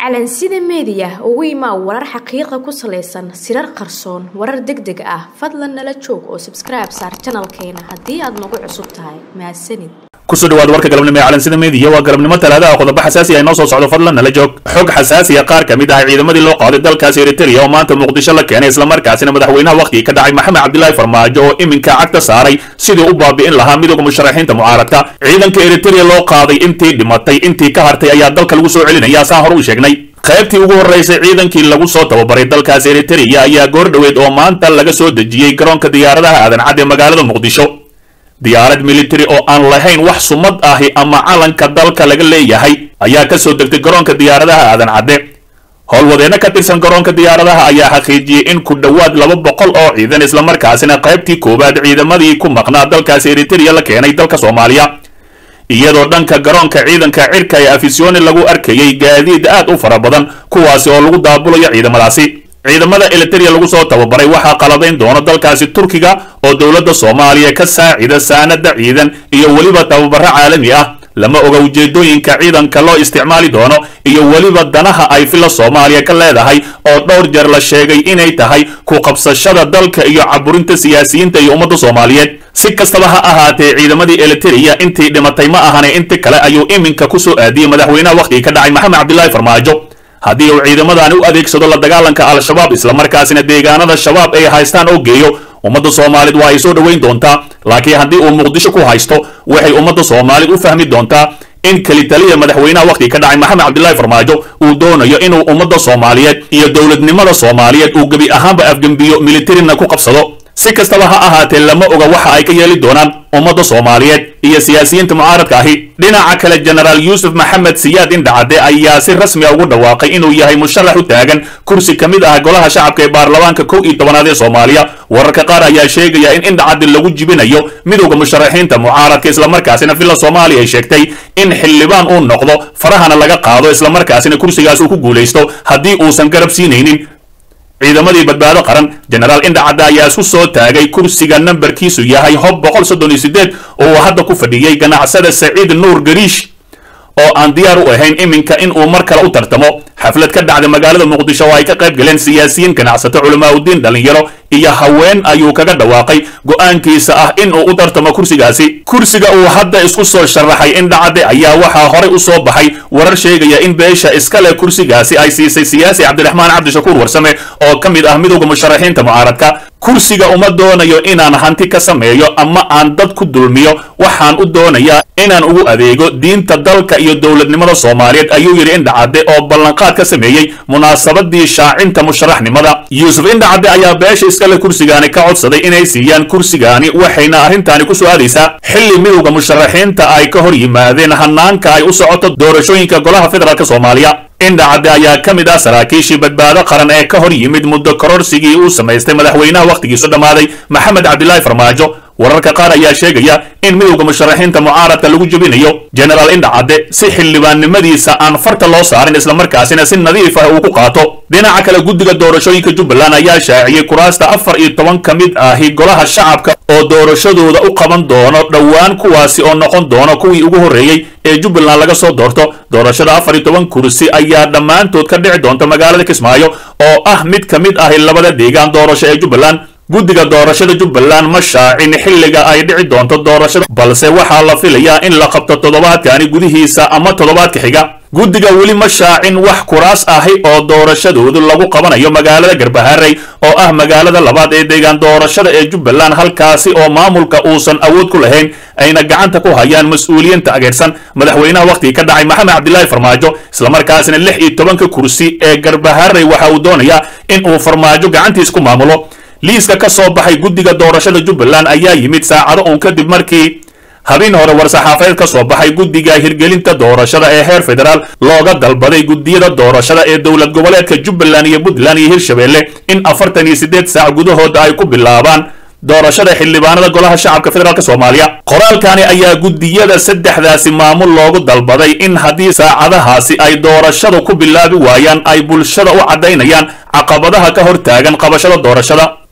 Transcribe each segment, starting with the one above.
calansida meediya ugu imaa warar xaqiiqa ku salaysan sirar qarsoon warar deg deg ah fadlan nala joog oo sabskribe saar janalkeena haddii aad nagu cusub tahay mahadsanid kusoo dhawaad warka galabnimo ee calansida meediya waa galabnimo talaadaha qodobo xasaasi ah inoo soo socdo fadlan nala joog xog xasaasiya qaar ka mid ah ciidamadii loo qaaday dalkaasi eritrea oo maanta muqdisho la keenay islamarkaasina madaxweynaha wakhtigii ka dhacay maxamed cabdilaahi farmaajo oo iminka cagta saaray sidii u baabi'in lahaa midooda musharaxiinta mucaaradka ciidanka eritrea loo qaaday intii dhimatay intii ka hartay ayaa dalka lagu soo celinaya saan hore u sheegnay qaybtii ugu horraysay ciidankii lagu soo tababaray dalkaasi eritrea ayaa goor dhoweed oo maanta laga soo dejiyey garoonka diyaaradaha aadan cad ee magaalada muqdisho diyaarad military oo aan lahayn wax sumad ahi ama calanka dalka laga leeyahay ayaa ka soo degtay garoonka diyaaradaha aadan cadde howlwadeenno ka tirsan garoonka diyaaradaha ayaa xaqiijiyey in ku dhowaad laba boqol oo ciidan islamarkaasina qaybtii koowaad ciidamadii ku maqnaa dalkaasi eritrea la keenay dalka soomaaliya iyadoo dhanka garoonka ciidanka cirka ee afisyooni lagu arkayay gaadiid aad u fara badan kuwaasi oo lagu daabulayo ciidamadaasi ciidamada eliteria lagu soo tababaray waxaa qaladayn doona dalkaasi turkiga oo dowladda soomaaliya ka saacida saanada ciidan iyo weliba tababaro caalami ah lama oga ujeedooyinka ciidanka loo isticmaali doono iyo weliba danaha ay fila soomaaliya ka leedahay oo dhowr jeer la sheegay inay tahay ku qabsashada dalka iyo caburinta siyaasiyiinta iyo ummadda soomaaliyeed si kastaba ha ahaatee ciidamadii eliteria intii dhimatay ma ahane inti kale ayuu iminka ku soo aadiyey madaxweynaha wakhtigii ka dhacay maxamed cabdilaahi farmaajo haddii uu ciidamadaani u adeegsado la dagaalanka al-shabaab islamarkaasina deegaanada shabaab ay haystaan oo geeyo ummadda soomaalid waa ay soo dhoweyn doontaa laakiin haddii uu muqdisho ku haysto waxay ummadda soomaalid u fahmi doontaa in kelitaliya madaxweynaha wakhtigii ka dhacay maxamed cabdilaahi farmaajo uu doonayo inuu ummadda soomaaliyeed iyo dowladnimada soomaaliyeed uu gebi ahaanba afgembiyo militarina ku qabsado si kastaba ha ahaatee lama oga waxa ay ka yeeli doonaan ummadda soomaaliyeed iyo siyaasiyiinta mucaaradka ahi dhinaca kale jenaraal yuusuf maxamed siyaad indhacadde ayaa si rasmi a ugu dhawaaqay inuu yahay musharax u taagan kursi ka mid ah golaha shacabka ee baarlamaanka kow iyo tobanaad ee soomaaliya wararka qaar ayaa sheegaya in indhacaddi lagu jibinayo midowda musharaxiinta mucaaradka islamarkaasina villa soomaaliya ay sheegtay in xildhibaan uu noqdo farahana laga qaado islamarkaasina kursigaas uu ku guulaysto haddii uusan garab siinaynin ciidamadii badbaado qaran jenaraal indhacadda ayaa isku soo taagay kursiga nambarkiisu yahay hob boqol soddon iyo sideed oo uu hadda ku fadhiyey ganacsada saciid nuur gariish oo aan diyaar u ahayn iminka in uu mar kale u tartamo xaflad ka dhacda magaalada muqdisho oo ay ka qayb galeen siyaasiyiin ganacsato culamaauddiin dhallinyaro iyo haween ayuu kaga dhawaaqay go'aankiisa ah in uu u tartamo kursigaasi kursiga uu hadda isku soo sharaxay indhacadde ayaa waxaa horey u soo baxay warar sheegaya in beesha iska leh kursigaasi ay siisay siyaasi cabdiraxmaan cabdishakuur warsame oo ka mid ah midowda musharaxiinta mucaaradka kursiga uma doonayo inaan hanti ka sameeyo ama aan dad ku dulmiyo waxaan u doonayaa inaan ugu adeego diinta dalka iyo dowladnimada soomaaliyeed ayuu yidhi indhacadde oo ballanqaad ka sameeyey munaasabadii shaacinta musharaxnimada yuusuf indhacadde ayaa beesha iskale kursigaani ka codsaday inay siiyaan kursigaani waxayna arrintaani ku soo aadaysaa xilli midowda musharaxiinta ay ka hor yimaadeen hanaanka ay u socoto doorashooyinka golaha federaalk soomaaliya indhacadde ayaa ka mid ah saraakiishii badbaado qaran ee ka hor yimid muddo kororsigii uu samaystay madaxweynaha wakhtigiisu dhammaaday maxamed cabdilaahi farmaajo wararka qaar ayaa sheegaya in midowda musharaxiinta mucaaradka lagu jebinayo jenaraal indhacadde si xildhibaannimadiisa aan farta loo saarin islamarkaasina si nadiif ah uu ku qaato dhinaca kale guddiga doorashooyinka jubbaland ayaa shaaciyey kuraasta afar iyo toban ka mid ahi golaha shacabka oo doorashadooda u qaban doono dhowaan kuwaasi oo noqon doono kuwii ugu horreeyey ee jubbaland laga soo doorto doorashada afar iyo toban kursi ayaa dhammaantood ka dhici doonta magaalada kismaayo oo ah mid ka mid ahi labada deegaan doorasho ee jubbaland guddiga doorashada jubbaland ma shaacin xilliga ay dhici doonto doorashada balse waxaa la filayaa in la qabto toddobaadkani gudihiisa ama toddobaadka xiga guddiga weli ma shaacin wax kuraas ahi oo doorashadoodu lagu qabanayo magaalada garbaharey oo ah magaalada labaad ee deegaan doorashada ee jubbaland halkaasi oo maamulka uusan awood ku lahayn ayna gacanta ku hayaan mas-uuliyiin taageersan madaxweynaha wakhtigii ka dhacay maxamed cabdilaahi farmaajo islamarkaasina lix iyo tobanka kursi ee garbaharey waxa uu doonayaa in uu farmaajo gacantiis ku maamulo liiska ka soo baxay guddiga doorashada jubbaland ayaa yimid saacado uun kadib markii habeen hore war-saxaafadeed ka soo baxay guddiga hirgelinta doorashada ee heer federaal looga dalbaday guddiyada doorashada ee dowlad goboleedka jubbaland iyo puntland iyo hirshabelle in afartan iyo siddeed saac gudahooda ay ku bilaabaan doorashada xildhibaanada golaha shacabka federaalk soomaaliya qoraalkani ayaa guddiyada saddexdaasi maamul loogu dalbaday in haddii saacadahaasi ay doorashada ku bilaabi waayaan ay bulshada u caddaynayaan caqabadaha ka hor taagan qabashada doorashada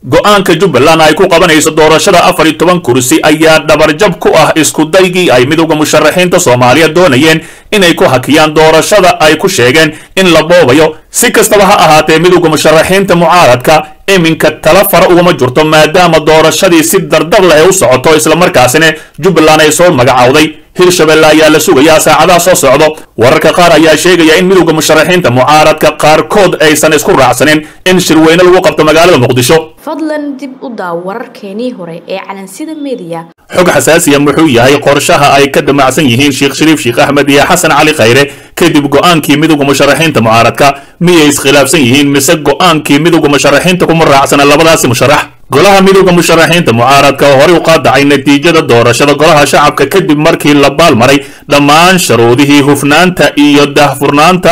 go-aanka jubbaland ay ku qabanayso doorashada afar iyo toban kursi ayaa dhabarjab ku ah iskudaygii ay midowda musharaxiinta soomaaliya doonayeen inay ku hakiyaan doorashada ay ku sheegeen in la boobayo si kastaba ha ahaatee midowda musharaxiinta mucaaradka iminka tala fara ugama jirto maadaama doorashadii si dardar leh u socoto islamarkaasina jubbaland ay soo magacowday hirshabelle ayaa la sugayaa saacadaha soo socdo wararka qaar ayaa sheegaya in midowda musharaxiinta mucaaradka qaarkood aysan isku raacsanin in shirweyne lagu qabto magaalada muqdisho fadlan dib u daaw wararkeenii hore ee calansida meediya xog xasaasiya muxuu yahay qorshaha ay ka damacsan yihiin sheekh shariif sheekh axmed iyo xasan cali khayre kadib go-aankii midowda musharaxiinta mucaaradka miyay iskhilaafsan yihiin mise go-aankii midowda musharaxiinta kuma raacsana labadaasi musharax golaha midowda musharaxiinta mucaaradka oo horey u qaadacay natiijada doorashada golaha shacabka kadib markii la baalmaray dhammaan sharuudihii hufnaanta iyo daahfurnaanta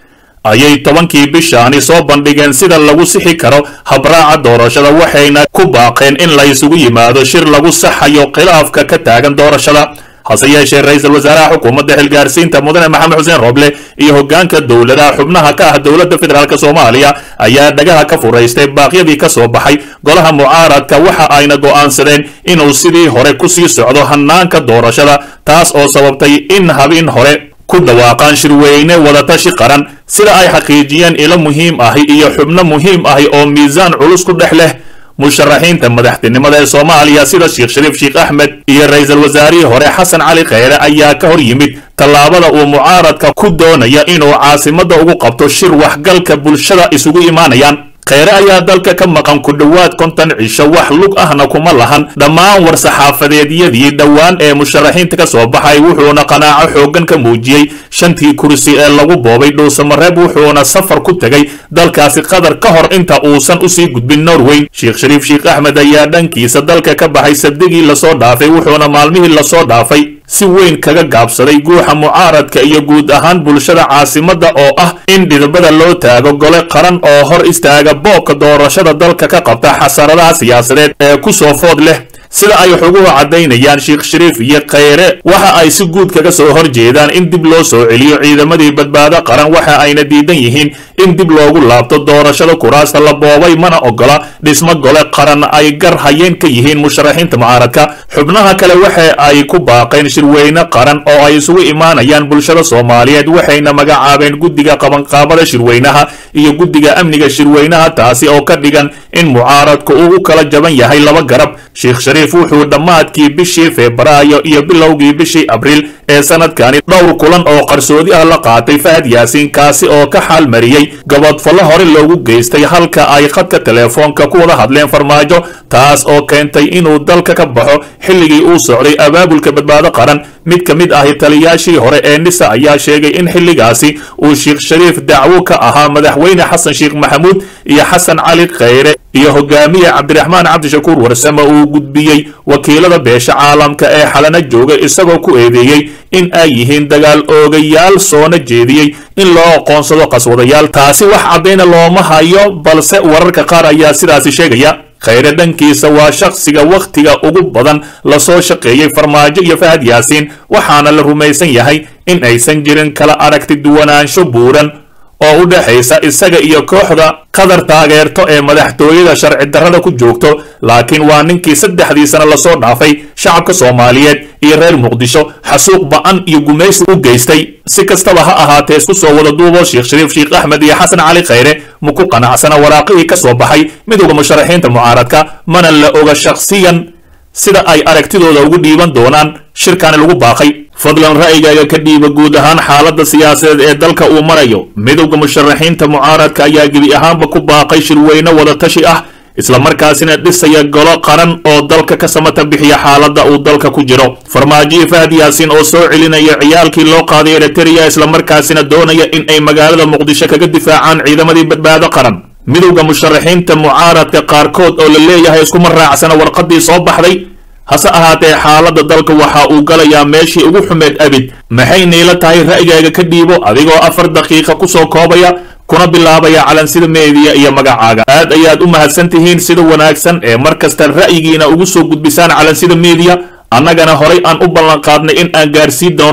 ayay tobankii bishaani soo bandhigeen sida lagu sixi karo habraaca doorashada waxayna ku baaqeen in la isugu yimaado shir lagu saxayo khilaafka ka taagan doorashada hase yeeshee ra-iisul wasaaraha xukuumadda xilgaarsiinta mudane maxamed xuseen roble iyo hoggaanka dowladaha xubnaha ka ah dowladda federaalk soomaaliya ayaa dhagaha ka furaystay baaqyadii ka soo baxay golaha mucaaradka waxa ayna go'aansadeen inuu sidii hore ku sii socdo hannaanka doorashada taas oo sababtay in habin hore ku dhawaaqaan shirweyne wadatashi qaran sida ay xaqiijiyeen ilo muhiim ahi iyo xubno muhiim ahi oo miisaan culus ku dhex leh musharaxiinta madaxtinimada ee soomaaliya sida sheekh shariif sheekh axmed iyo ra-iisul wasaarihii hore xasan cali kheyre ayaa ka hor yimid tallaabada uu mucaaradka ku doonaya inuu caasimadda ugu qabto shir waxgalka bulshada isugu imaanayaan kheyre ayaa dalka ka maqan ku dhowaad konton cisho wax lug ahna kuma lahan dhammaan war-saxaafadeedyadii dhowaan ee musharaxiinta ka soo baxay wuxuuna qanaaco xooggan ka muujiyey shantii kursi ee lagu boobay dhuusamareeb wuxuuna safar ku tegay dalkaasi qatar ka hor inta uusan usii gudbin norway sheekh shariif sheekh axmed ayaa dhankiisa dalka ka baxay sabdigii lasoo dhaafay wuxuuna maalmihii lasoo dhaafay si weyn kaga gaabsaday guuxa mucaaradka iyo guud ahaan bulshada caasimadda oo ah in dhidibada loo taago gole qaran oo hor istaaga boobka doorashada dalka ka qabta xasaradaha siyaasadeed ee ku soo food leh sida ay xuguhu caddaynayaan sheekh shariif iyo kheyre waxa ay si guud kaga soo hor jeedaan in dib loo soo celiyo ciidamadii badbaado qaran waxa ayna diidan yihiin in dib loogu laabto doorashada kuraasta la boobay mana ogola dhismo gole qaran ay gar hayeen ka yihiin musharaxiinta mucaaradka xubnaha kale waxa ay ku baaqeen shirweyne qaran oo ay isugu imaanayaan bulshada soomaaliyeed waxayna magacaabeen guddiga qabanqaabada shirweynaha iyo guddiga amniga shirweynaha taasi oo ka dhigan in mucaaradku uu u kala jaban yahay laba garab sheekh shariif wuxuu dhammaadkii bishii febraayo iyo bilowgii bishii abriil ee sanadkani dhowr kulan oo qarsoodi ah la qaatay fahad yaasiin kaasi oo ka xaal mariyey gabadfallo hore loogu geystay halka ay khadka teleefoonka ku wada hadleen farmaajo taas oo keentay inuu dalka ka baxo xilligii uu socday abaabulka badbaado qaran mid ka mid ahi taliyaashii hore ee nisa ayaa sheegay in xilligaasi uu sheekh shariif dacwo ka ahaa madaxweyne xasan sheekh maxamuud iyo xasan cali kheyre iyo hogaamiye cabdiraxmaan cabdishakuur warsame uu gudbiyey wakiilada beesha caalamka ee xalana jooga isagoo ku eedeeyey in ay yihiin dagaal oogayaal soona jeediyey in loo aqoonsado qaswadayaal taasi wax caddayna looma hayo balse wararka qaar ayaa sidaasi sheegaya kheyre dhankiisa waa shakhsiga wakhtiga ugu badan lasoo shaqeeyey farmaajo iyo fahad yaasiin waxaana la rumaysan yahay in aysan jirin kala aragti duwanaansho buuran oo u dhexaysa isaga iyo kooxda qadar taageerto ee madaxtooyada sharci darrada ku joogto laakiin waa ninkii saddexdii sano lasoo dhaafay shacabka soomaaliyeed iyo reer muqdisho xasuuq ba'an iyo gumaysi u geystay si kastaba ha ahaatee isku soo wada duubo sheekh shariif sheekh axmed iyo xasan cali kheyre ma ku qanacsana waraaqihii ka soo baxay midowda musharaxiinta mucaaradka mana la oga shakhsiyan sida ay aragtidooda ugu dhiiban doonaan shirkani lagu baaqay fadlan ra'yigaaga ka dhiiba guud ahaan xaaladda siyaasadeed ee dalka uu marayo midowda musharaxiinta mucaaradka ayaa gebi ahaanba ku baaqay shirweyne wadatashi ah islamarkaasina dhisaya golo qaran oo dalka ka samata bixiya xaaladda uu dalka ku jiro farmaajoyi fahad yaasiin oo soo celinaya ciyaalkii loo qaaday eritrea islamarkaasina doonaya in ay magaalada muqdisho kaga difaacaan ciidamadii badbaado qaran midowda musharaxiinta mucaaradka qaarkood oo la leeyahay iskuma raacsana warqadii soo baxday hase ahaatee xaaladda dalka waxa uu galayaa meeshii ugu xumeed abid maxay niila tahay ra'yigaaga ka dhiibo adigoo afar daqiiqa kusoo koobaya kuna bilaabaya calansida meediya iyo magacaaga aad ayaad u mahadsan tihiin sida wanaagsan ee mar kasta ra'yigiina ugu soo gudbisaan calansida meediya annagana horay aan u ballanqaadnay in aan gaarsiin doonno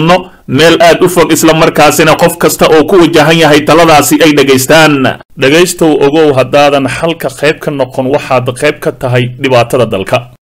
meel aad u fog islamarkaasina qof kasta oo ku wajahan yahay taladaasi ay dhegaystaan dhegaystow ogow haddaadan xalka qayb ka noqon waxaad qayb ka tahay dhibaatada dalka